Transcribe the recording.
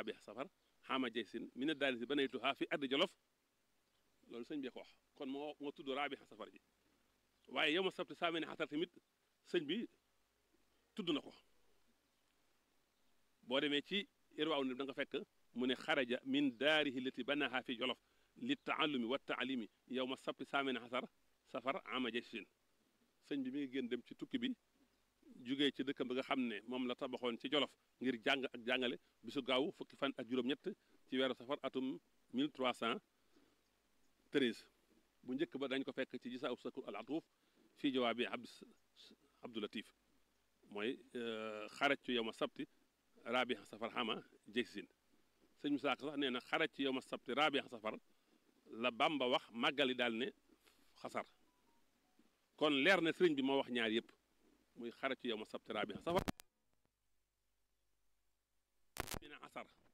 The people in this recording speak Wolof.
raabi safar xaama jay sin mi ne daali si banaytuha fi ardi jolof loolu sëñ bi ko wax kon moo moo tudd raabi safar ji waaye yow ma sabti saa ne xasar tamit sëñ bi tudd na ko boo demee ci irwaaw ni da nga fekk mu ne xaraja min daarihi lati banaha fi jolof li taallumi wa taalimi yow ma sabti saa ne xasar safar ama jay sin sëñ bi mi ngi génn dem ci tukki bi jugee ci dëkkam bi nga xam ne moom la tabaxoon ci jolof ngir jàng ak jàngale bisu gaaw fukki fan ak juróom-ñett ci weeru safar atum 1313 bu njëkk ba dañ ko fekk ci gisa ub sakur al atuuf fii jawaabi abd abdulatif mooy xaraj yow ma sabti raabi safar xama jeysin sëñ Musaa Ka sax nee na xaraj ci yow ma sabti raabi safar la Bamba wax màggali daal ne xasar kon leer na sëriñ bi moo wax ñaar yëpp muy xaraj ci yow ma sabti raabi safar mina asar